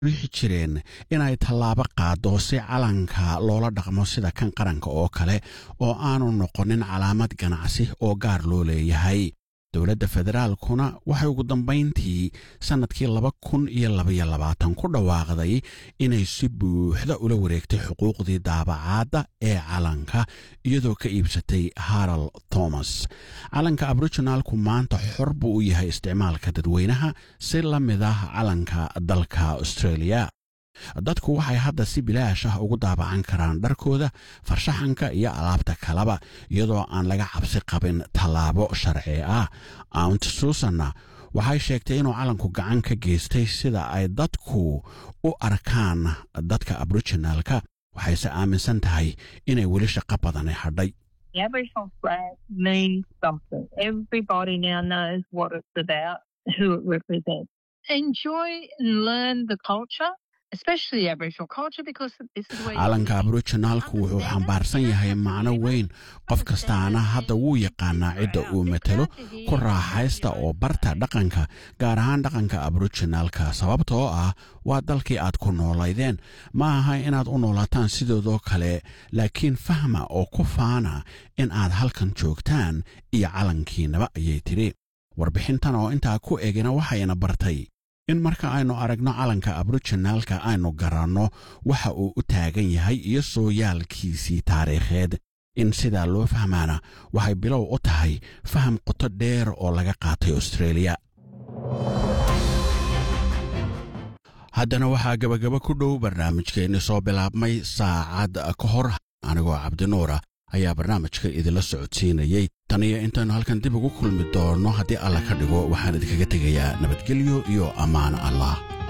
riixi jireen inay tallaabo qaado si calanka loola dhaqmo sida kan qaranka oo kale oo aanu noqonin calaamad ganacsi oo gaar loo leeyahay dowladda federaalkuna waxay ugu dambayntii sannadkii laba kun iyo labaiyo labaatan ku dhawaaqday inay si buuxda ula wareegtay xuquuqdii daabacaadda ee calanka iyadoo ka iibsatay haral thomas calanka aboriginaalku maanta xor buu u yahay isticmaalka dadweynaha si la mid ah calanka dalka australia dadku waxay hadda si bilaash ah ugu daabacan karaan dharkooda farshaxanka iyo alaabta kaleba iyadoo aan laga cabsi qabin tallaabo sharci ah aunt susanna waxay sheegtay inuu calanku gacan ka geystay sida ay dadku u arkaan dadka aboriginaalka waxayse aaminsan tahay inay weli shaqo badani hadhay The Aboriginal flag means something. Everybody now knows what it's about, who it represents. Enjoy and learn the culture, especially Aboriginal culture, because this is where calanka aboriginaalku wuxuu xambaarsan yahay macno weyn qof kastaana hadda wuu yaqaanaa cidda uu matelo ku raaxaysta oo barta dhaqanka gaar ahaan dhaqanka aboriginaalka sababtoo ah waa dalkii aad ku noolaydeen ma aha inaad u noolaataan sidoodoo kale laakiin fahma oo ku faana in aad halkan joogtaan iyo calankiinaba ayay tidhi warbixintan oo intaa ku egina waxayna bartay in marka aynu aragno calanka aboriginaalka aynu garanno waxa uu u taagan yahay iyo sooyaalkiisii taariikheed in sidaa loo fahmaana waxay bilow u tahay faham qoto dheer oo laga qaatay australia haddana waxaa gabagaba ku dhow barnaamijkeenni soo bilaabmay saacad ka hor anigoo cabdinuura ayaa barnaamijka idinla socodsiinayey tan iyo intaannu halkan dib ugu kulmi doonno haddii alla ka dhigo waxaan idinkaga tegayaa nabadgelyo iyo ammaan allah